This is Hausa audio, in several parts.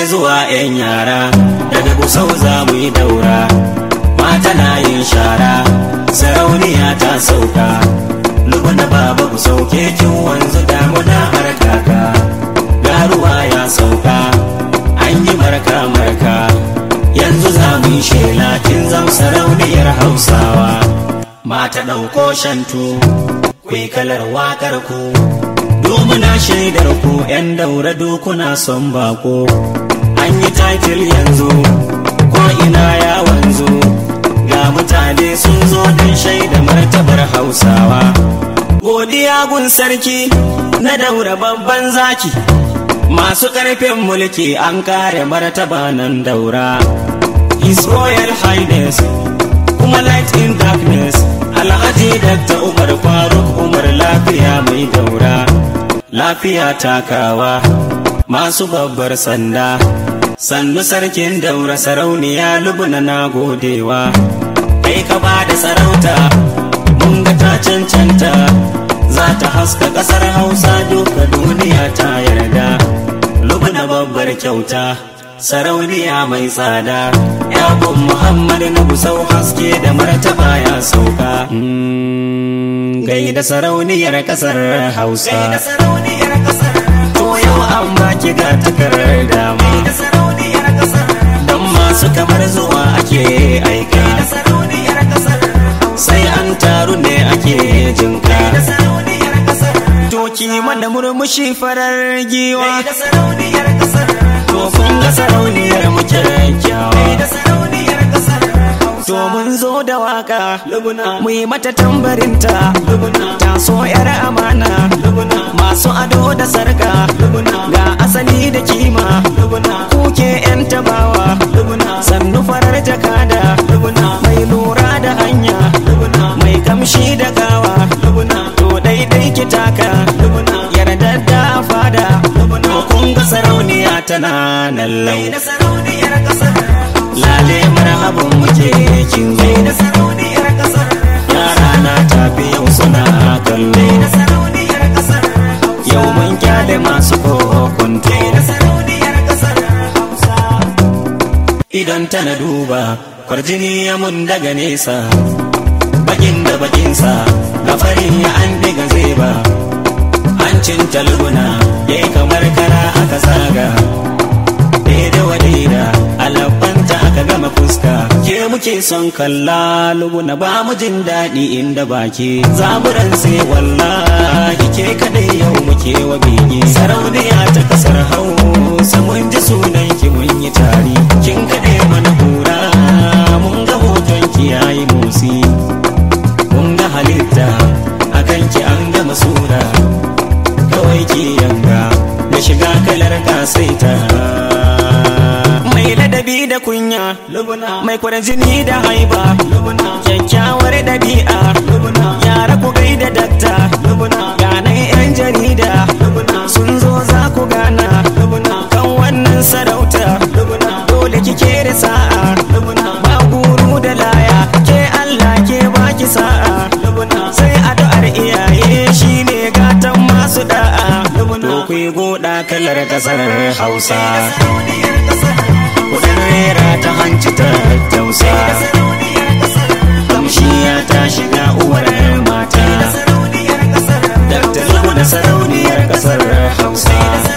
zuwa 'yan yara daga gusau za mu yi daura mata na yin shara sarauniya ta sauka lubuna baba ku sauke kin wanzu damuna har kaka garuwa ya sauka an yi marka marka yanzu za mu yi shela kin zam sarauniyar hausawa mata ɗauko shantu kwai kalar wakar ku Domuna shaidar ku 'yan daura dokuna son bako an yi titil yanzu ko ina ya wanzu ga mutane sun zo don shaida martabar hausawa godiya gun sarki na daura babban zaki masu ƙarfin mulki an kare martaba nan daura his royal highness kuma light in darkness alhaji dr umar faruk umar lafiya mai daura lafiya takawa masu babbar sanda sannu sarkin daura sarauniya lubuna na godewa kai ka ba da sarauta mun ga ta cancanta za ta haska kasar hausa duka duniya ta yarda lubuna babbar kyauta sarauniya mai tsada yabon muhammad na busau haske da martaba ya sauka gaida sarauniyar kasar hausa to yau an baki ga takarda ma don masu kamar zuwa ake aika sai an taru ne ake jinka Toki mana murmushi farar giwa To kun ga sarauniyar mu kyakkyawa To mun zo da waka mu yi mata tambarinta ta so yar amana masu ado da sarka ga asali da kima kuke yan tabawa sannu farar jakada mai lura da hanya mai kamshi da gawa to daidai ki taka yarda da fada to kun ga sarauniya tana nan lau lale marhaban muke kin zo yara na tafi yau suna kallo yau mun kyale masu kokonto idan tana duba kwarjini ya mun daga nesa bakin da bakinsa ga farin ya an diga zai ba hancin talguna ya yi kamar kara aka zaga daida wa daida alabanta aka gama fuska ke muke son kalla luguna ba mu jin daɗi inda baki zaburan sai wallahi ke kadai yau muke wa bege sarauniya ta kasar hausa mun ji sunan ki mun yi tari kin kaɗe mana kura mun ga hoton ki yayi motsi mun ga halitta akan ki an gama sura kawai ki yanga da shiga kalar kasaita mai ladabi da kunya mai kwarjini da haiba kyakkyawar dabi'a yara ku gaida dakta ganan yan jarida sun zo za ku gana kan wannan sarauta dole kike da sa'a ba guru da laya ke Allah ke baki sa'a sai addu'ar iyaye shine gatan masu da'a to ku yi goda kalar kasar Hausa kudin rera ta hanci ta tausa kamshi ya ta shiga uwar mata Dr. Lamu da sarauniyar kasar Hausa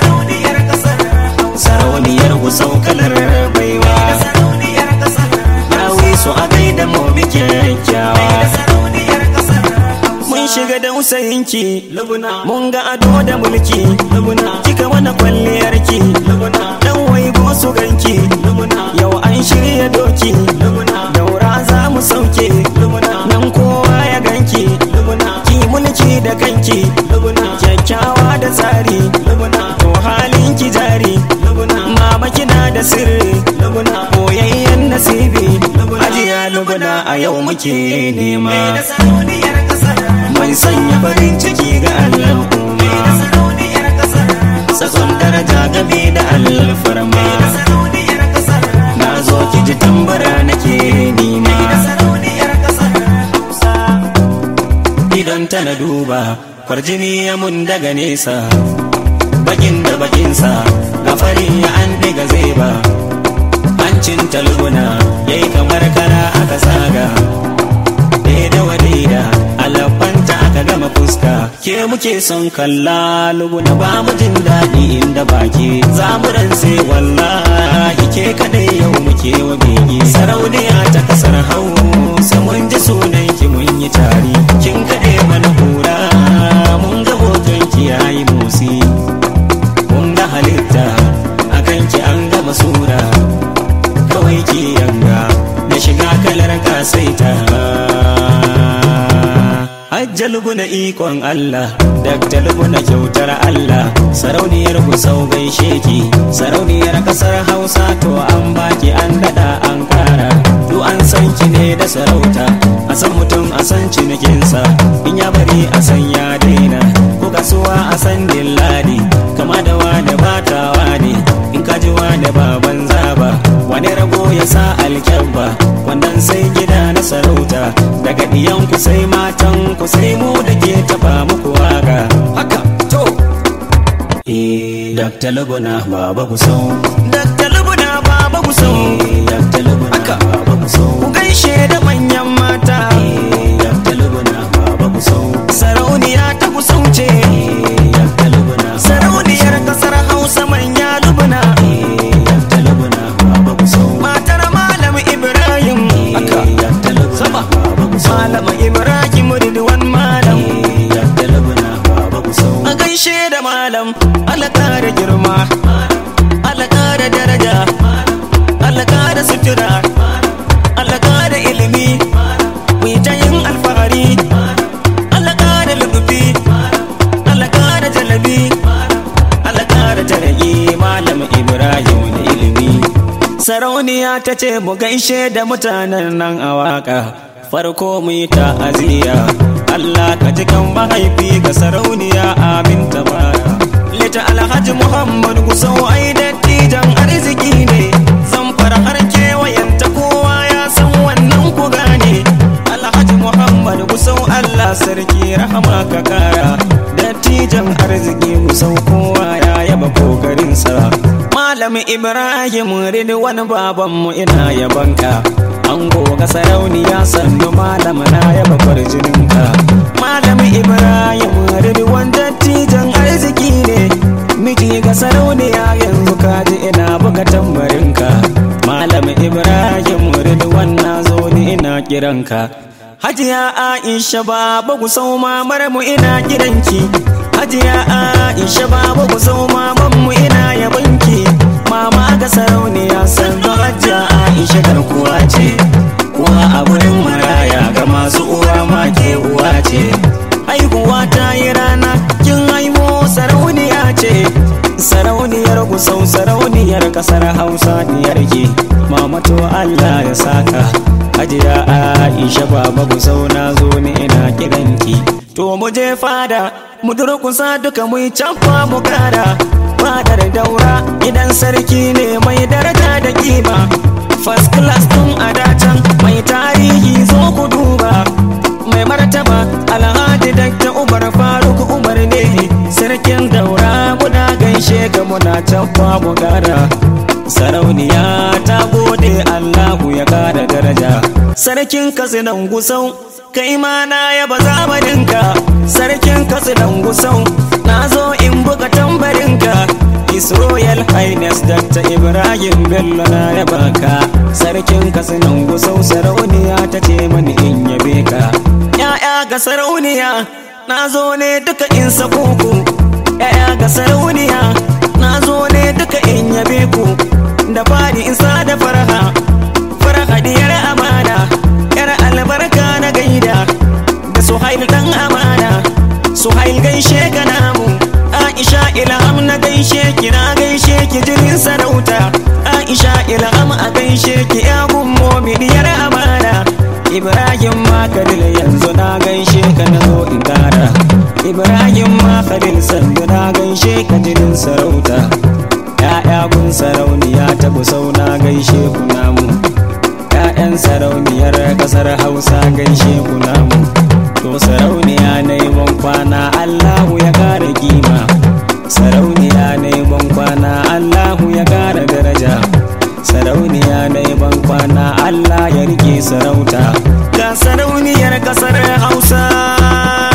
sarauniyar gusau kalar baiwa Dawi su a gaida mu bikin kyakkyawa mun shiga dausayinki mun ga ado da mulki kika mana kwalliyarki dan waigo su ganki yau an shirya doki daura za mu sauke nan kowa ya ganki ki mulki da kanki kyakkyawa da tsari to halin ki jari mama kina da sirri boyayyen nasibi ajiya luguna a yau muke nema mai sanya farin ciki ga al'umma sakon daraja game da alfarma na zo ki ji tambara nake nima idan tana duba kwarjini ya mun daga nesa bakin da bakinsa ga fari ya an diga zai ba hancin talguna yayi kamar kara aka saga daida wa daida alafanta aka gama fuska ke muke son kalla luguna ba mu jin daɗi inda baki za mu sai wallahi ke kadai yau muke wa bege sarauniya ta kasar hausa mun ji sunan ki mun yi tari kin kaɗe mana hura mun ga hoton ki yayi motsi mun ga halitta akan ki an gama sura kawai ki yanga da shiga kalar kasaita Hajjalubu na ikon Allah, daktalubu na kyautar Allah, sarauniyar sau gaishe ki, sarauniyar kasar Hausa to an baki an dada an kara. Du an san ki ne da sarauta, a san mutum a san cinikinsa, in ya bari a san ya daina, ko kasuwa a san dilladi, kama da wani batawa ne, in ka ji wani baban zaba, wani rago ya sa alkyabba, wannan sai gida na sarauta, daga ɗiyanku sai matan ku sai mu da ke tafa muku waka. Haka, to! Eh, Dr. Laguna baba ku sau. Dr. Laguna baba ku sau. Eh, Dr. Laguna baba ku sau. Ku gaishe da manyan mata. Eh, Dr. Laguna baba ku sau. Sarauniya ta ku sauce. Eh, Dr. Laguna Sarauniyar kasar Hausa manya lubuna. Eh, Dr. Laguna baba ku sau. Matar Malam Ibrahim. Haka, Dr. Laguna baba ku sau. Malam Ibrahim Ridwan Malam. Eh, Dr. Laguna baba ku sau. A gaishe da malam, Allah kara girma, Allah kara daraja, Allah kara sutura, Allah kara ilimi, mu yi ta yin alfahari, Allah kara lubufi, Allah kara jalabi, Allah kara jaragi, malam Ibrahim da ilimi. Sarauniya ta ce mu gaishe da mutanen nan a waka, farko mu yi ta'aziyya. Allah ka ji kan mahaifi ga sarauniya amin tabara. Lita Alhaji Muhammad Gusau ai dattijan arziki ne, zan fara har kewayenta kowa ya san wannan ku gane. Alhaji Muhammad Gusau Allah sarki rahama ka kara, dattijan arziki Gusau kowa ya yaba kokarinsa. Malam Ibrahim Ridwan babanmu ina yabanka. an goga sarauniya sannu malam na yaba farjininka malam ibrahim ridwan dattijan arziki ne miji ga sarauniya yanzu kaji ina buga tambarinka malam ibrahim ridwan na zo ni ina kiranka hajiya aisha baba ku sau mamar mu ina kiranki hajiya aisha baba ku sau maman mu ina yabanki mama ga sarauniya sannu hajiya aisha garkuwa ce uwa a gurin maraya ga masu uwa ma ke uwa ce haihuwa ta yi rana kin haihu sarauniya ce sarauniyar gusau sarauniyar kasar hausa diyar ki mamato allah ya saka hajiya aisha baba gusau na zo ni ina kiranki to mu je fada mu durkusa duka mu yi cafa mu kara fadar daura idan sarki ne mai daraja da kima first class tun a dacan mai tarihi zo ku duba mai martaba alhaji dakta umar faruk umar ne sarkin daura muna gaishe ga muna can mu gara sarauniya ta gode allahu ya kara daraja sarkin katsinan gusau kai ma na yaba zamaninka sarkin katsinan gusau na zo in buga tambarinka His Royal Highness Dr. Ibrahim Bello na yaba ka sarkin katsinan gusau sarauniya ta ce mani in yabe ka ya'ya ga sarauniya na zo ne duka in sako ku ya'ya ga sarauniya na zo ne duka in yabe ku da fari in sa da farha farha diyar amana yar albarka na gaida da suhail dan amana suhail gaishe ga namu aisha ilham na gaishe ki na gaishe ki jinin sarauta aisha ilham a gaishe ki ya gummo bidiyar amana ibrahim makadil yanzu na gaishe ka na zo in kara ibrahim makadil sandu na gaishe ka jinin sarauta ya'ya gun sarauniya ta busau na gaishe ku namu ‘ya'yan sarauniyar kasar hausa gaishe ku namu to sarauniya na yi kwana allahu ya kara kima sarauniya na ban kwana Allahu ya kara daraja sarauniya na ban kwana Allah ya rike sarauta ga sarauniyar kasar Hausa